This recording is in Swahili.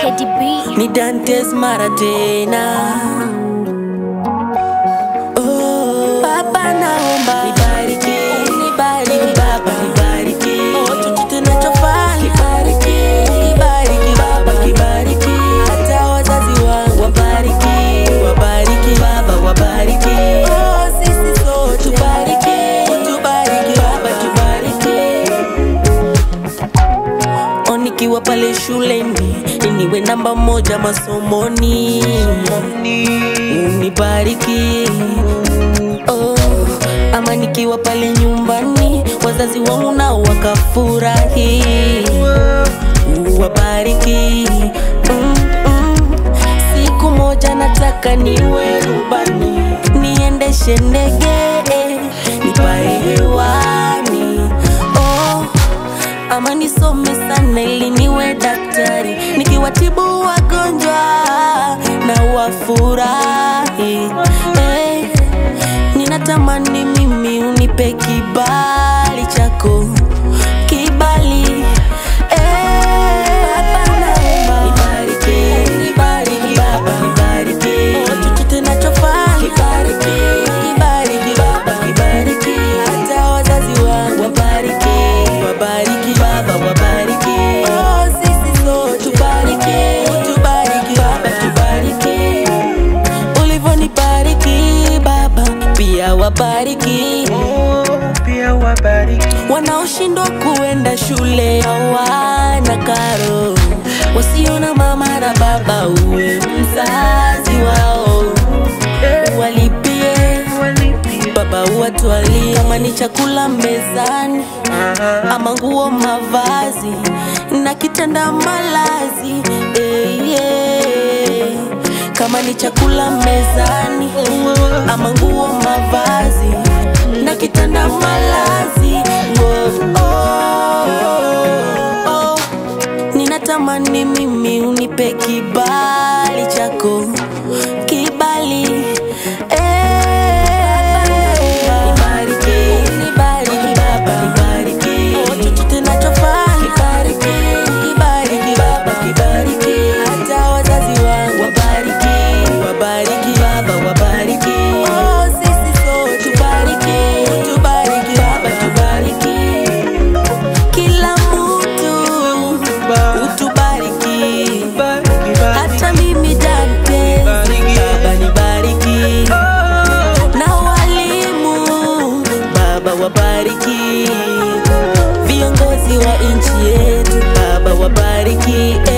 Teddy B. ni Dantes mara tena. Oh, Baba naomba nibariki, nibariki Baba, nibariki oh, chochote nachofanya kibariki, kibariki Baba, kibariki hata wazazi wangu wabariki, wabariki Baba, wabariki oh, sisi sote tubariki, tubariki Baba, tubariki O nikiwa pale shuleni niwe namba moja masomoni, unibariki oh. Ama nikiwa pale nyumbani wazazi wangu nao wakafurahi, uwabariki mm, mm. Siku moja nataka niwe rubani, niendeshe ndege nipae hewani oh ama nisome sana ili niwe daktari nikiwatibu wagonjwa na wafurahi hey, ninatamani mimi unipe kibali chako kibali eh. Nibariki, nibariki Baba, nibariki. Oh, chochote nachofanya. Kibariki, kibariki Baba, kibariki. Hata wazazi wangu wabariki, wabariki Baba, wabariki. Oh, sisi sote tubariki, tubariki Baba, tubariki. Ulivyonibariki Baba, pia wabariki pia wabariki wanaoshindwa kuenda shule hawana karo, wasiona mama na baba, uwe mzazi wao, walipie walipie baba, uwatwalie kama ni chakula mezani ama nguo, mavazi na kitanda malazi eh, yeah. kama ni chakula mezani ama nguo, mavazi na kitanda malazi oh, oh, oh. Ninatamani mimi unipe kibali chako kibali eh. Nibariki, nibariki Baba, nibariki. Oh, chochote nachofanya. Kibariki, kibariki Baba, kibariki. Hata wazazi wangu wabariki, wabariki Baba, wabariki. Oh, sisi sote tubariki, tubariki Baba, tubariki. Kila mtu utubariki, bariki hata mimi Dante, Bariki. Baba nibariki na walimu Baba wabariki, viongozi wa nchi yetu Baba wabariki,